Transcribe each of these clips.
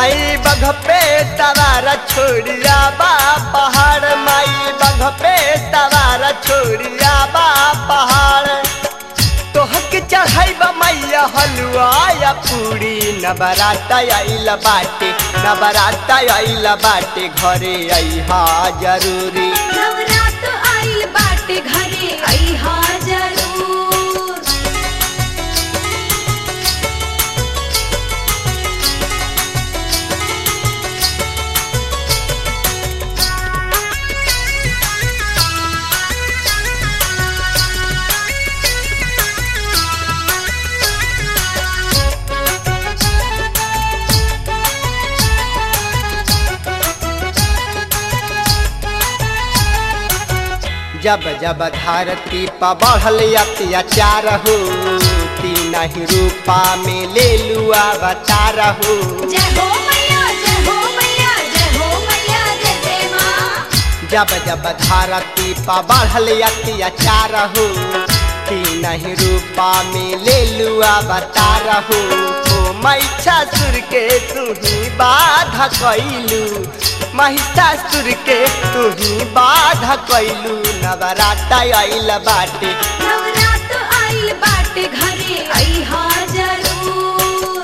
माई बघ पे सवार छोड़िया बा पहाड़ माई बघ पे सवार छोड़िया बा पहाड़ तोहक चढ़ाई बा मैया हलुआ या पूरी नबराता आइल बाटे नबराता आइल बाटे घरे अइहा जरूरी नवरात आइल बाटे घरे अइहा जरूर जब जब धरती पर बढ़ल अत्याचार हो तीन ही रूपा में ले लू अवतार हो जय हो मैया जय हो मैया जय हो मैया जय जय माँ जब जब धरती पर बढ़ल अत्याचार हो तीन ही रूपा में ले लू अवतार हो ओ महिषासुर के तू ही बाधा कैलू महिषासुर के तू ही बाधा कैलू नवराता आइल बाटे नवरात आइल बाटे घरे अइहा जरूर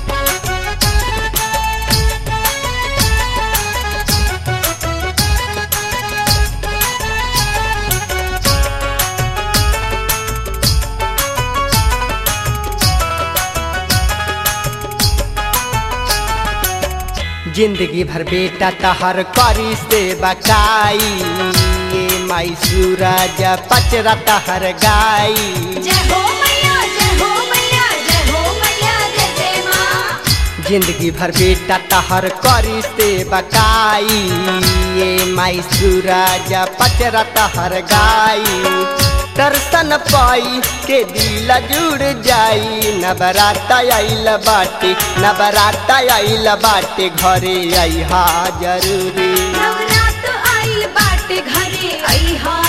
जिंदगी भर बेटा तहर करी से बकाई ये माई सूरज पचरा तहर गाई जय हो मैया जय हो मैया जय हो मैया जय जय माँ जिंदगी भर बेटा तहर करी से बकाई ये माई सूरज पचरा तहर गाई दर्शन पाई के दिल जुड़ जाई नवराता आइल बाटे नवराता आइल बाटे घरे अइहा जरूरी नवरात आइल बाटे घरे अइहा